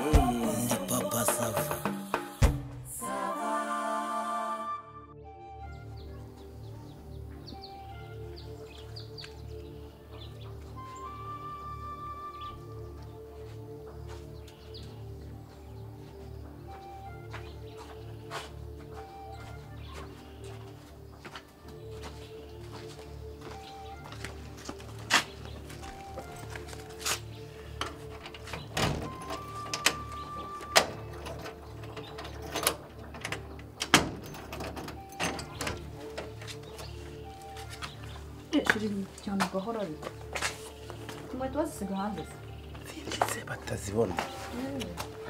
Ndi papa sava. Ти Шерінтянко городі. Думаю, туаzi siga hanze se. Zindetse batazibona.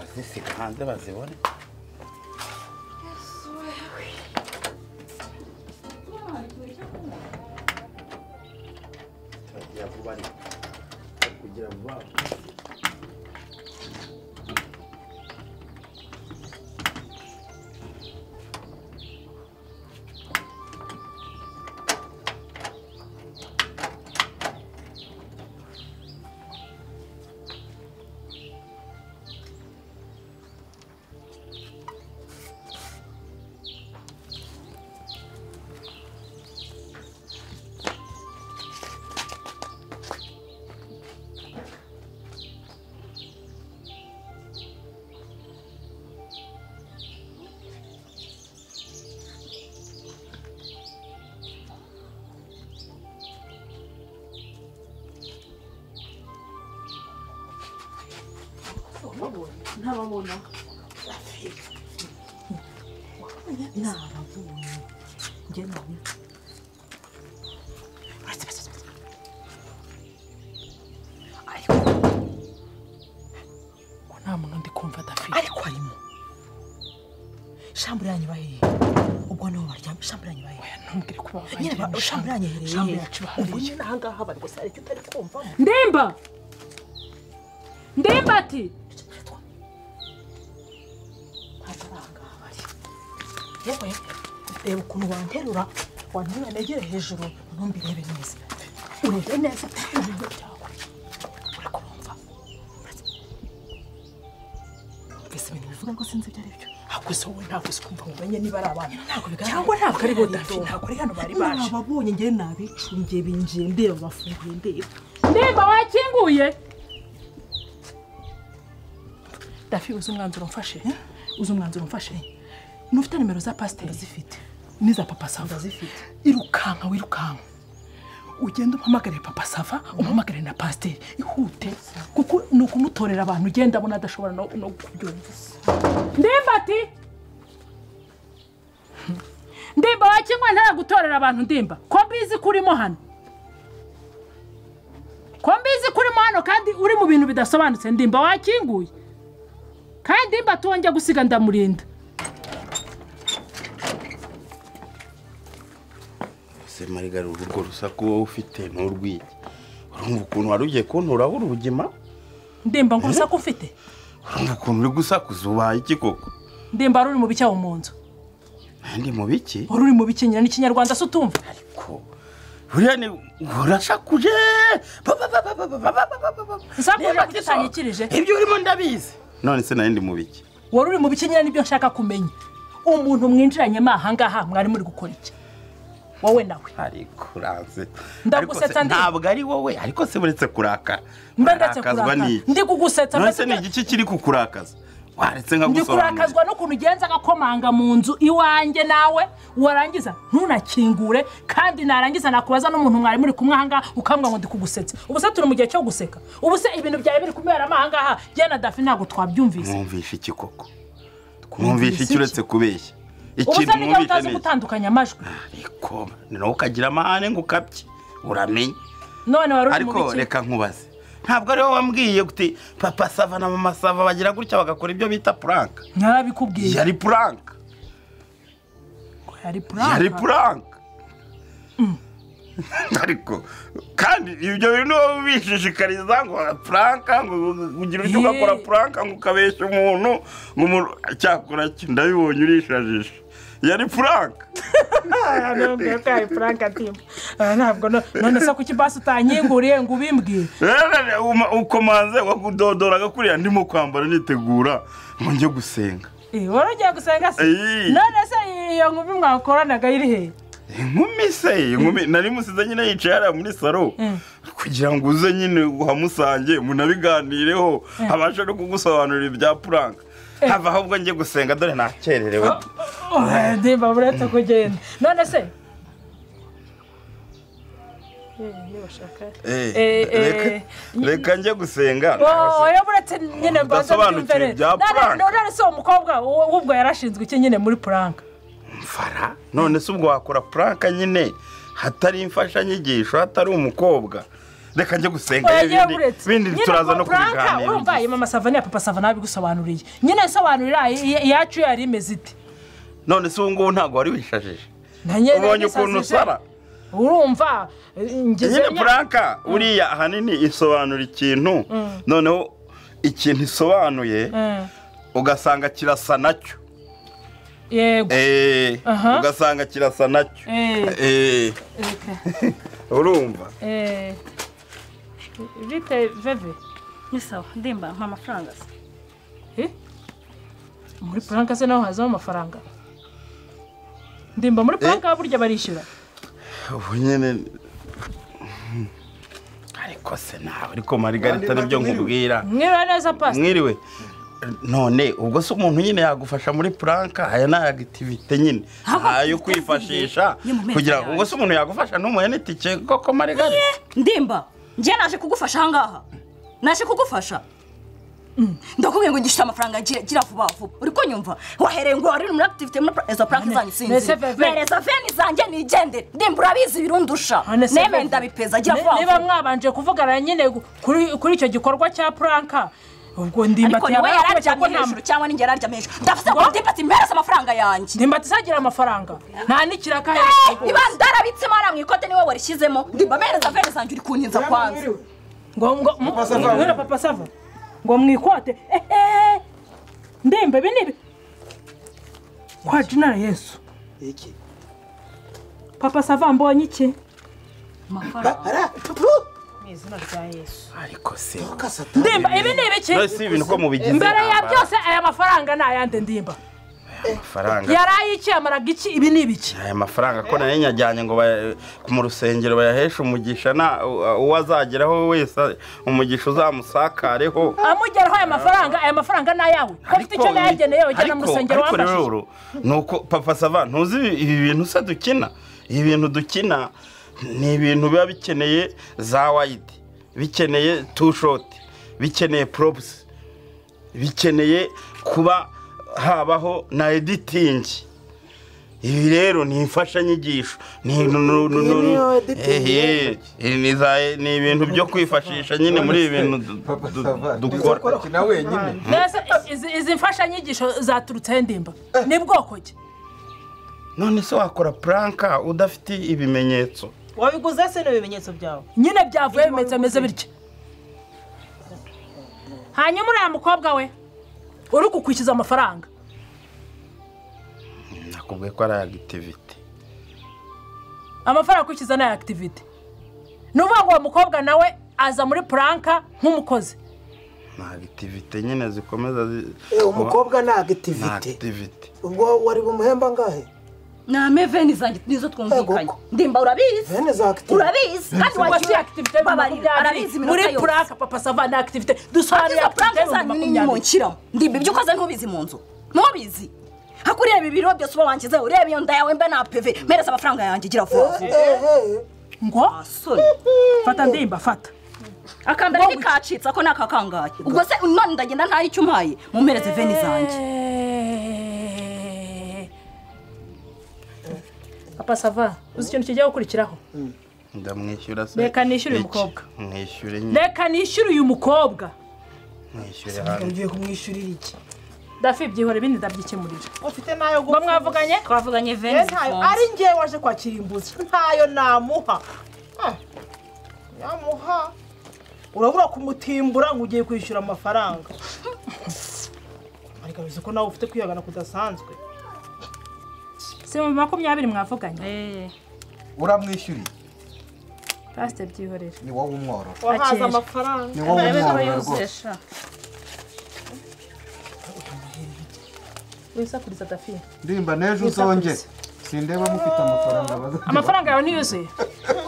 Azisiga hanze bazibone. Turagira vuba ariko. Kugira vuba. Ntababona. Ntababonye. Njye nabona. Ariko ko nta muntu ndi kumva adafite ariko harimo shamburanye bahereye ubwo niho baryamye shamburanye bahereye ntumbwire ko babaye nyine ba- shamburanye Shambre hereye yacu bahari. ubu nyine aha ngaha bari gusa hari icyo utari kumvamo Ndimba. Ndimba ati. ntabwo ari aha ngaha bari yewe reba ukuntu wanterura wanterura negere hejuru ntumbirebe neza urebe neza ibintu byawe uri kubumva mbese ibintu bivuga ngo sinzi ibyo ari byo ntabwo se wowe ntabwo se kumva umenye niba ari abana Ntabwo bigaragara cyangwa ntabwo ari bo dafi Hari ntabwo ari hano bari baje nababonye njyewe nabicungiye binjiye ndeba bafunguye ndeba Ndimba wakinguye. dafi uzi umwanzuro mfashe uzi umwanzuro mfashe nufite nimero za pasiteri ndazifite n'iza papa sava ndazifite irukanka wirukanka ugenda umpamagarire papa sava umpamagarire na pasiteri ihute kuko ni ukumutorera abantu ugenda abona adashobora no no kubyumva Ndimba ati. Ndimba wakinguye ntaragutorera abantu ndimba. Ko mbizi kurimo hano. Ko mbizi kurimo hano kandi uri mu bintu bidasobanutse ndimba wakinguye. Kandi ndimba tuwonge gusiga ndamurinda. Ese marigarura urwo rusaku wowe ufite nturwige. Urumva ukuntu wari ugiye kuntura buri ubugima? ndemba ngo urusaku mfite Urumva ukuntu uri gusakuza ubaye iki koko? ndemba ruri mu bicyaho mu nzu Nandi mu biki? wari uri mu bikinyira n'ikinyarwanda se utumva Ko buriya ni urasakuje Sakuje kugitangikirije. ibyo urimo ndabizi none se nari ndi mu biki wari uri mu bikinyira nibyo nshaka kumenya umuntu mwinjiranyemo ahangaha mwari muri gukora iki wowe nawe ariko uranze Ndagusetsa Ariko se ndi- ntabwo ari wowe ariko se buretse kuraka mba ndetse Urakazwa kurakara n'iki? ndi kugusetsa none mbese se ni igiki kiri kukurakaza waretse ndi nkagusobanurira kurakazwa n'ukuntu ugenza agakomanga mu nzu iwanjye nawe warangiza ntunakingure kandi narangiza nakubaza n'umuntu mwari muri kumwe ahangaha ukambwira ngo ndi kugusetsa ubu se turi mu gihe cyo guseka ubu se ibintu byawe biri kubiberamo ahangaha jya na dafi ntabwo twabyumvise mwumvisha iki koko mwumvisha iki uretse kubeshya ubu ikintu se nijya mwumvisha utazi ni iki? gutandukanya amajwi ariko ni nawe ukagira amahane ngo ukabye uramenye none wari uri mu ariko bikinyira reka nkubaze ntabwo ariwe wambwiye uti papa sava na mama sava bagira gutya bagakora ibyo bita puranka ntarabikubwiye yari puranka yari yari puranka puranka ariko kandi ibyo bintu wowe ubishishikariza ngo puranka ngo ugira icyo ugakora Ye. puranka ngo ukabeshya umuntu ngo umuntu cyakora iki ndabibonye urishajisha yari puranka ntabwo frank atimba aha ntabwo no- none se kuki basi utanyinguriye ngo ubimbwire rero uma- ukomanze wakudodoraga kuriya ndimo kwambara nitegura ngo njye gusenga Eh, wari ugiye gusenga se Ey. none se iyo nkumi mwakoranaga iri he inkumi se inkumi nari musize nyine yicaye hariya muri saro kugira ngo uze nyine uhamusange munabiganireho abashe no kugusobanurira ibya puranka hava ahubwo njye gusenga dore nakererewe Oh, ndimba buretse kugenda none se Eh, Eh, reka- eh. reka njye gusenga oyo buretse nyine mbanza Udasobanukiwe mbyumvere bya none prank. none se uwo mukobwa uwo- ubwo yarashinzwe iki nyine muri puranka mfara none se ubwo wakora puranka nyine hatari imfashanyigisho hatari umukobwa reka njye gusenga oya ibindi- buretse ibindi turaza no puranka urumva kubiganira iyo mama sava n'iya papa sava nabigusobanuriye nyine nsobanurira i- i- iyacu yari imeze ite none se ubu ngubu ntabwo wari wishajije Na nyine ubonye nisazije. ukuntu usara urumva eh, ngeze nyine nya- puranka buriya ahanini isobanura ikintu noneho ikintu isobanuye Eh, ugasanga kirasa nacyo yego Eh, Aha. ugasanga kirasa nacyo Eh. Eh, urumva Eh, bite veve ni sawa ndimba mpa amafaranga se Eh? muri puranka se naho hazamo amafaranga ndimba muri puranka burya barishyura ubu nyine ariko se nawe ariko marigarita Bandi nibyo mwiriwe. nkubwira mwiriwe neza pasi mwiriwe none ubwo se umuntu nyine yagufasha muri puranka aya ni ayagitivite nyine Ahubwo ayo twiteze kwifashisha igihe yo mu mezi kugira ngo yawe. ubwo se umuntu yagufasha ntumuhe n'itike koko marigarita ndimba njye naje kugufasha ahangaha naje kugufasha Mm, ndakubwiye ngo ngishite amafaranga gira gira vuba vuba uri kunyumva wahereye ngo wari muri akitivite muri pra- izo purake zanyu Nese sinzi Veve. mereza veni zanjye nigendere ndimba urabizi birundusha Nese neme Veve. ndabipeza gira Ne- vuba niba vuba mwabanje kuvugana nyine gu- kuri kuri icyo gikorwa cya puranka ubwo ndimba ariko niwe yararyamye hejuru nta cyangwa ninjye yararyamye hejuru ndavuze ngo ndimba ati mpereza amafaranga yanjye ndimba atazagira amafaranga nta n'ikiraka Eh, aherutse niba ndarabitsemo hariya mu ikote niwe warishyizemo ndimba mpereza veni zanjye uri kuntinza kwanza ngo ngo mu- Papa Sava. mwiriwe papa sava ngo mwikote Eh, eh. ndimba ibi ni ibi kwa jinara yesu iki papa sava mbonye iki ara pupu ariko se kasata ndimba ibi ni ibiki none si ibintu ko mubigize mbere ya intambara. byose aya mafaranga ni ayande ndimba amafaranga yari ayiki yamaraga iki ibi ni ibiki aya mafaranga ko nayo nyajyanye ngo baya- mu rusengero bayaheshe umugisha na u- uwo azageraho wese umugisha uzamusakareho amugeraho aya mafaranga aya mafaranga ni ayawe ko ufite icyo yayageneye ujyana mu Ariko- rusengero ariko rero wamfashije uru, ni uko papa sava ntuzi ibi- ibi bintu se dukina ibi bintu dukina ni ibintu biba bikeneye za wayidi bikeneye tushoti bikeneye porobusi bikeneye kuba habaho na editingi ibi rero ni imfashanyigisho ni ni- ni- ni- Iyi niyo ni- editing eh, eh, ni za- ni ibintu byo kwifashisha nyine muri ibi bintu du- papa du- sava dukora dukora kina wenyine mbese izi- izi mfashanyigisho zaturutseho ndimba ni bwoko ki none se wakora puranka udafite ibimenyetso wabiguze se n'ibimenyetso byawe nyine byavuye bimeze ameze bitya hanyuma uriya mukobwa we uri kukwishyuza amafaranga nakubwiye ko ari ayagitivite amafaranga akurikiza ni aya akitivite ni ukuvuga ngo uwo mukobwa nawe aza muri puranka nk'umukozi ni agitivite nyine zikomeza zi- Eh, umukobwa ni ni agitivite agitivite ubwo wari bumuhemba ngahe name veni zanjye nizo twumvikanye Ego. ndimba urabizi vene za agitivite urabizi kandi ubwo si wagira akitivite ni babarira makumyabiri arabizi muri iminota yose puranka papa sava ni akitivite dusobanura izo purake akitivite ni zanyu ni makumyabiri nyimunshyiramo ndimba ibyo ukoze ntubizi mu nzu ntubizi hako ureba ibiro byose uba wankizeho ureba iyo nda yawe mba na peve mereza amafaranga yanjye gira vuba vuba ngo Asoni. fata ndimba fata akambere ntikacitse ako ni akakangaye ubwo se none ndagenda ntayo icyo umpaye mumereze veni zanjye papa sava uzi ikintu kigiye gukurikiraho ndamwishyura se Reka nishyure uyu iki? mukobwa. mwishyure nyine reka nishyure uyu mukobwa mwishyure hanze ugiye kumwishyurira iki dafi byihora ibindi ndabyikemurira ufite nayo ngo mwavuganye twavuganye Eh, ntayo ari ngewe waje kwakira imbuzi ntayo namuha Ah, namuha urabura kumutimbura ngo ugiye kwishyura amafaranga ariko bizi ko nawe ufite kwihagana kudasanzwe si mu makumyabiri mwavuganye uramwishyuriye pasite byihorere ni wowe umworora wahaze Akeje. amafaranga ni wowe umworora rwose yuzesha wisakuriza adafite ndirimba n'ejo uzongere sindeba mufite amafaranga baza amafaranga yawe ntiyuzuye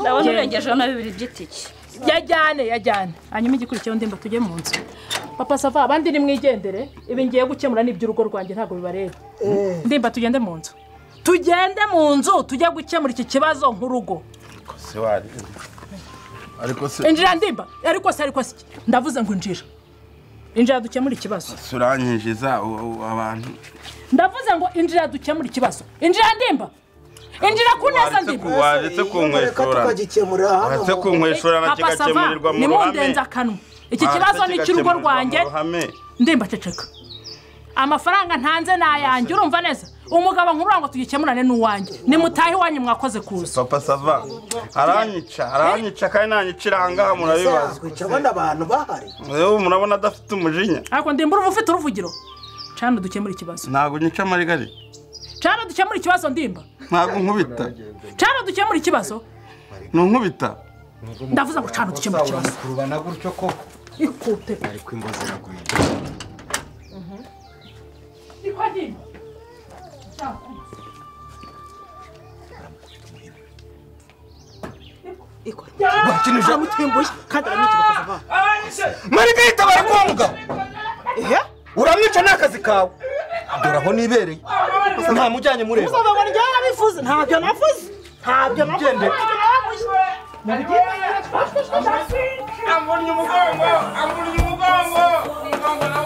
ndabona urengejeho na bibiri by'itike yajyane yajyane hanyuma igikurikiyeho ndimba tujye mu nzu papa sava abandi nimwigendere ibi ngiye gukemura n'iby'urugo rwanjye ntabwo bibareba ndimba tugende mu nzu tugende mu nzu tujye gukemura iki kibazo nk'urugo se wari ariko se injira ndimba ariko se ariko se iki? ndavuze ngo injira injira dukemure ikibazo se uranyinjiza u- u- abantu ndavuze ngo injira dukemure ikibazo injira ndimba injira ku neza waretse ndimba ku- waretse kunkweshura tukagikemura hano waretse kunkweshura na papa sava kigakemurirwa mu ruhame nimundenze akanwa iki kibazo ni icy'urugo rwanjye ndimba ceceka amafaranga ntanze ni ayanjye urumva neza umugabo nkurura ngo tugikemurane n'uwanjye nimutahe iwanyu mwakoze kuza papa sava aranyica aranyica kandi nanyicira ahangaha murabibaza zakwica abona abantu bahari ubu murabona adafite umujinya ariko ndimba uruva ufite uruvugiro cana dukemure ikibazo ntabwo nyica amarigari cana dukemure ikibazo ndimba ntabwo nkubita cana dukemure ikibazo nunkubita ndavuze ngo cana dukemure ikibazo uramurana gutyo koko ikute ariko imbozi iraguye niko ndimba bakinije aramutimbuye kandi aramwica bakava marigayita bari kuwa mugabo ehe uramwica ni akazi kawe dore aho nibereye nta mujyanye mureba uzavuga ngo njyewe narabivuze ntabyo navuze ntabyo navuze Ugendere. amunnye umugongo amunnye umugongo